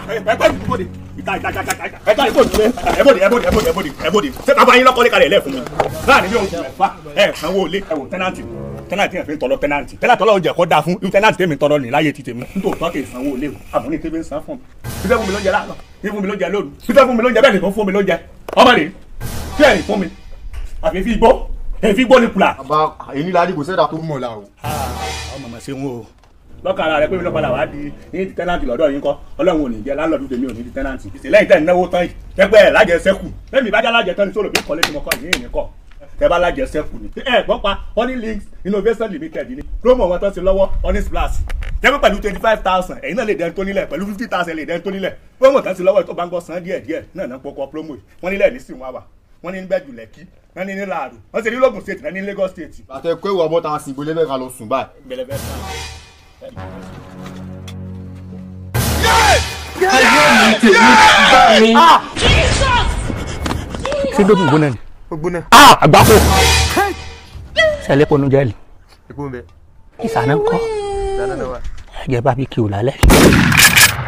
ẹgbẹ́ ìbòdì ìta ìta ìta ìta ẹgbẹ́ ìbòdì ẹbòdì ẹbòdì ẹbòdì ẹbòdì ẹbòdì ṣé bàbá yín lọ́kọ́ lẹ́kàlẹ̀ lẹ́ fún mi láàrin bí oṣù mẹ́fà ẹ sanwó ilé ẹwò tẹ́nàntì tẹ́nàntì yẹn fi ń tọrọ tẹ́nàntì tẹ́nàntì ọlọ́run jẹ́ kó dáa fún irú tẹ́nàntì tẹ́mi tọrọ ní láyé ti tèmi nítorí tọ́ kì í sanwó ilé o àmọ́ ní tẹ́mi ń san fún mi fífẹ́ fún mi lóúnjẹ láàárọ̀ fífẹ́ fún mi lóúnjẹ lóru fífẹ́ fún mi lóúnjẹ bẹ́ẹ̀ nìkan fún mi lóúnjẹ ọmọ rè kí ẹ̀yìn fún mi àfi fi gbó èyí fi gbó ni kùlà. bàbá èyí ní ládìgbò sẹ́dá tó mọ̀ la o. ọmọ màá ṣe ń wo lọ́kàn ara rẹ pé mi lọ́ padà wá di ní tẹ́nàntì lọ́dọ̀ yín kọ́ ọlọ́run ò ní jẹ́ láńlọ́ọ̀dù tèmi ò ní di tẹ́nàntì lẹ́yìn tẹ́ náwó tán yìí tẹ́gbẹ́ ẹ̀ lájẹ sẹ́kù lẹ́mi ìbájá lájẹ tán ní sọ̀rọ̀ bí kọ́lé tí mo kọ́ yìí ní kọ́ tẹ́ bá lájẹ sẹ́kù ni. ẹ gbọ́ pa honey links innovation limited ni promo wọn tán sí lọ́wọ́ honey splash jẹ́ pé pẹ̀lú twenty five thousand ẹ̀yin náà lè dẹ́n tó nílẹ̀ pẹ̀lú fifty thousand lè dẹ́n tó nílẹ̀ promo tán sí lọ́wọ́ tó bá ń gbọ́ san díẹ̀ díẹ̀ náà náà pọkọ promo yìí wọ́n nílẹ̀ ní sìn wá wà wọ́n ní níbẹ̀jù lẹ́kí wọ́n ní ní láàrú wọ́n sì ní lóògùn state náà ní Lagos state. àtẹ kó ìwà bọ́ta sí ìbò lẹ́fẹ̀ẹ́ ká lọ sùn báyìí. bẹ̀lẹ̀bẹ̀ sáà ṣé dókun gbóná ni. ó gbóná. ah àgbákò ṣẹlẹ̀ pọnú jẹ́ẹ̀lì èpo ń bẹ. ìsànà ń kọ́ dáná náà wà. ẹ̀jẹ̀ bá bí kí o lálẹ́.